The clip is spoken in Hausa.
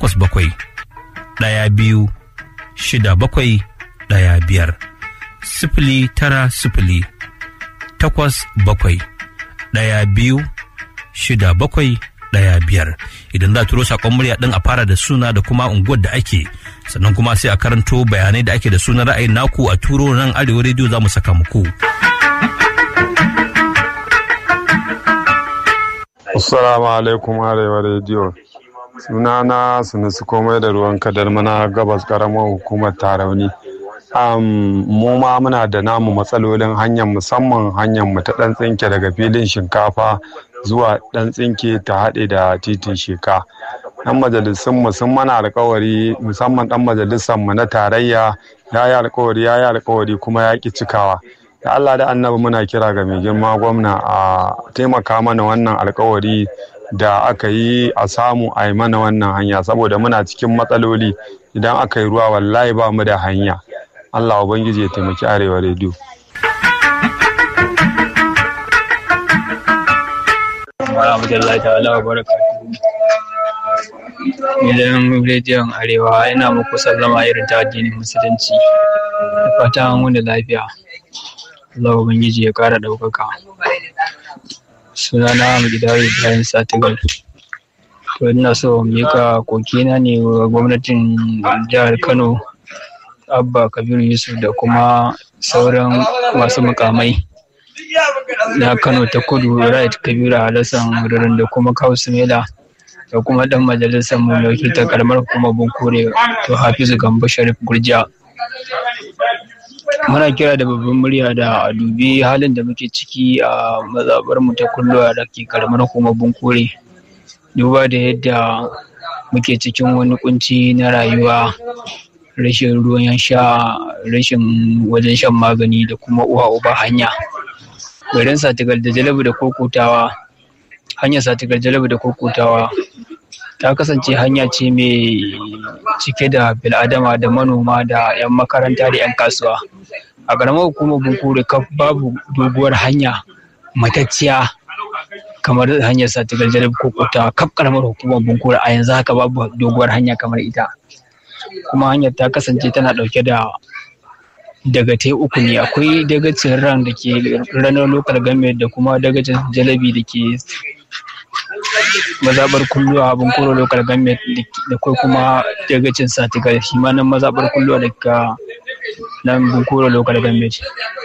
takwas bakwai ɗaya biyu shida bakwai ɗaya biyar sifili tara sifili takwas bakwai ɗaya biyu shida bakwai ɗaya biyar idan za turo saƙon murya ɗin a fara da suna da kuma unguwar da ake sannan kuma sai a karanto bayanai da ake da sunan ra'ayin naku a turo nan arewa rediyo za mu saka muku. Assalamu alaikum arewa rediyo sunana sunusu komai da ruwan kadar mana gabas karamar hukumar tarauni um, mu ma muna da namu matsalolin hanyar musamman hanyar mu ta dan tsinke daga filin shinkafa zuwa dan tsinke ta haɗe da titin sheka dan majalisun mu sun mana alkawari musamman dan majalisar mu na tarayya ya yi alkawari ya yi alkawari kuma ya ki cikawa da Allah da annabi muna kira ga mai girma gwamna a taimaka mana wannan alkawari da aka yi a samu a yi mana wannan hanya saboda muna cikin matsaloli idan aka yi ruwa wallahi ba mu da hanya Allah ubangiji ya taimaki arewa rediyo Alhamdulillah ta'ala wa barakatuhu. Gidan rediyon Arewa yana muku sallama irin ta addinin musulunci. Da fatan wani lafiya. Allah Ubangiji ya ƙara ɗaukaka. Sunana Gidawi Ibrahim Satigal. To ina so mika kokina ne wa gwamnatin jihar Kano Abba Kabiru Yusuf da kuma sauran masu mukamai. na Kano ta kudu Right Kabiru Alassan Rurin da kuma Kawu Sumela da kuma dan majalisar mu mai wakiltar karamar hukumar Bunkure to Hafizu Gambo Sharif Gurja. Muna kira da babban murya da a dubi halin da muke ciki a mazabar mu ta kulluwa da ke karamar hukumar Bunkure. Duba da yadda muke cikin wani kunci na rayuwa rashin ruwan sha rashin wajen shan magani da kuma uwa uba hanya. garin satigal da jalabu da kokutawa hanyar satigal jalabu da kokutawa ta kasance hanya ce mai cike da bil'adama da manoma da 'yan makaranta da 'yan kasuwa a ƙaramar hukumar bunkure kaf babu doguwar hanya matacciya kamar hanyar satigal jalabu kokutawa kaf ƙaramar hukumar bunkure a yanzu haka babu doguwar hanya kamar ita kuma hanyar ta kasance tana ɗauke da dagatai uku ne akwai dagacin ran da ke ranar local government da kuma dagacin jalabi da ke mazabar kulluwa abin koro local government da kai kuma dagacin satigal shi ma nan mazabar kulluwa daga nan bunkuro local government